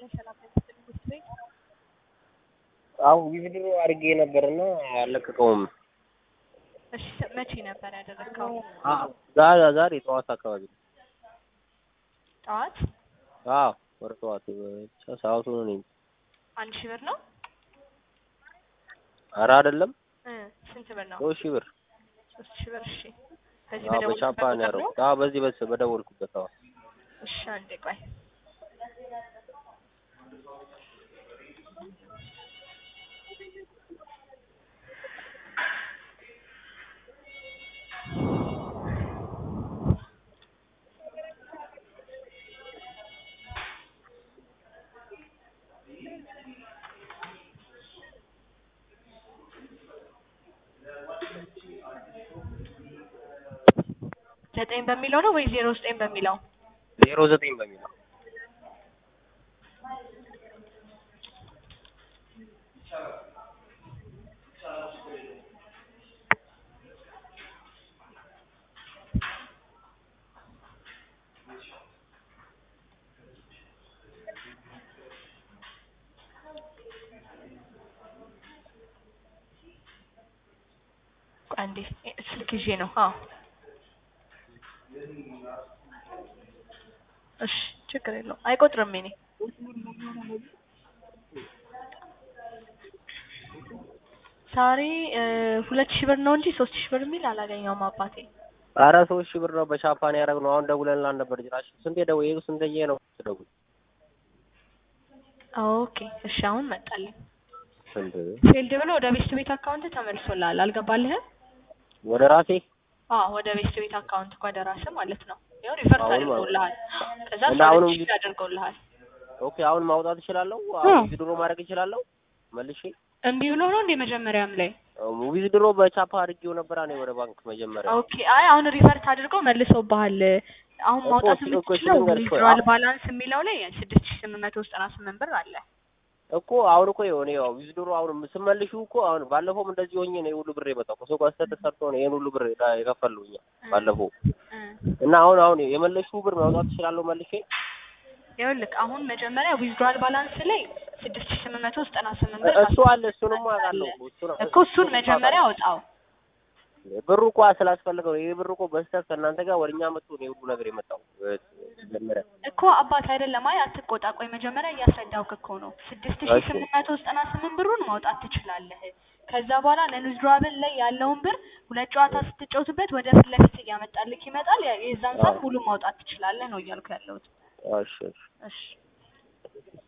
ሰላም ለምስል ትምህርት ቤት አዎ ዊዝድሮ አድርጌ ነበርና አልለቀቀውም። እሺ መቼ ነበር ያደረግከው? ዛሬ ዛሬ ጠዋት አካባቢ ነው። ጠዋት አዎ ወደ ጠዋት ብቻ ሰዓቱን እኔ አንድ ሺህ ብር ነው ኧረ አይደለም እ ስንት ብር ነው? ሶስት ሺህ ብር ሶስት ሺህ ብር እሺ። በዚህ አዎ በደወልኩበት በቻፓ ነው ቁጥር ነው? ያደረኩት። አዎ በዚህ በስ በደወልኩበት አዎ እሺ አንዴ ቆይ ዘጠኝ በሚለው ነው ወይ ዜሮ ዘጠኝ በሚለው? ዜሮ ዘጠኝ በሚለው ቆይ አንዴ ስልክ ይዤ ነው። አዎ እሺ ችግር የለውም አይቆጥርም። እኔ ዛሬ ሁለት ሺህ ብር ነው እንጂ ሶስት ሺህ ብር የሚል አላገኘውም አባቴ። ኧረ ሶስት ሺህ ብር ነው በቻፓን ያደረግነው። አሁን ደውለንልሃል ነበር ጭራሽ ስንቴ ደው ይሄ ስንተዬ ነው ትደውል ኦኬ እሺ አሁን መጣልኝ። ስንት ፌልድ ብሎ ወደ ቤስት ቤት አካውንት ተመልሶልሃል። አልገባልህም? ወደ ራሴ አዎ ወደ ቤስት ቤት አካውንት ወደ ራስህ ማለት ነው። ያው ሪፈርስ አሁን አድርጎልሃል። ከዛ እና አሁንም ሶስት ሺህ አድርጎልሃል። ኦኬ አሁን ማውጣት እችላለሁ? አዎ። አሁን ዊዝድሮ ማድረግ እችላለሁ? መልሼ እምቢ ብሎ ነው እንደ መጀመሪያም ላይ ዊዝድሮ በቻፓ አድርጌው ነበር እኔ ወደ ባንክ መጀመሪያ ኦኬ አይ አሁን ሪቨርት አድርገው መልሰውብሃል። አሁን እኮ ማውጣት እሺ፣ እኮ እሺ፣ የምትችለው ልንገርሽ ቆይ፣ ዊዝድሮዋል አሁን- ባላንስ የሚለው ላይ ስድስት ሺህ ስምንት መቶ ዘጠና ስምንት ብር አለ። እኮ አሁን እኮ የሆነ ያው ዊዝድሮ አሁን ስመልሹ እኮ አሁን ባለፈውም እንደዚህ ሆኜ ነው ሁሉ ብር የመጣው ከሰው ጋር ስህተት ተሰርቶ ነው ይሄን ሁሉ ብር የዳ- የከፈሉኝ ባለፈው እ እና አሁን አሁን የመለሽው ብር ማውጣት እችላለሁ መልሼ ይኸውልህ አሁን መጀመሪያ ዊዝድሮዋል ባላንስ ላይ ስድስት ሺህ ስምንት መቶ ዘጠና ስምንት ብር እሱ አለ እሱንም አውቃለሁ እሱን እኮ እሱን መጀመሪያ አውጣው። ብሩ እኮ ስላስፈልገው ይሄ ብር እኮ በስተት ከእናንተ ጋር ወደኛ መጥቶ ነው ሁሉ ነገር የመጣው መጀመሪያ እኮ አባት አይደለም። አይ አትቆጣ። ቆይ መጀመሪያ እያስረዳሁህ እኮ ነው። ስድስት ሺህ እሺ። ስምንት መቶ ዘጠና ስምንት ብሩን ማውጣት ትችላለህ። ከዛ በኋላ ለዊዝድሮዋብል ላይ ያለውን ብር ሁለት ጨዋታ ስትጫወትበት ወደ ፊት ለፊት እያመጣልህ ይመጣል። ያ- የዛን ሰዓት አዎ። ሙሉ ማውጣት ትችላለህ ነው እያልኩ ያለሁት። እሺ እሺ እሺ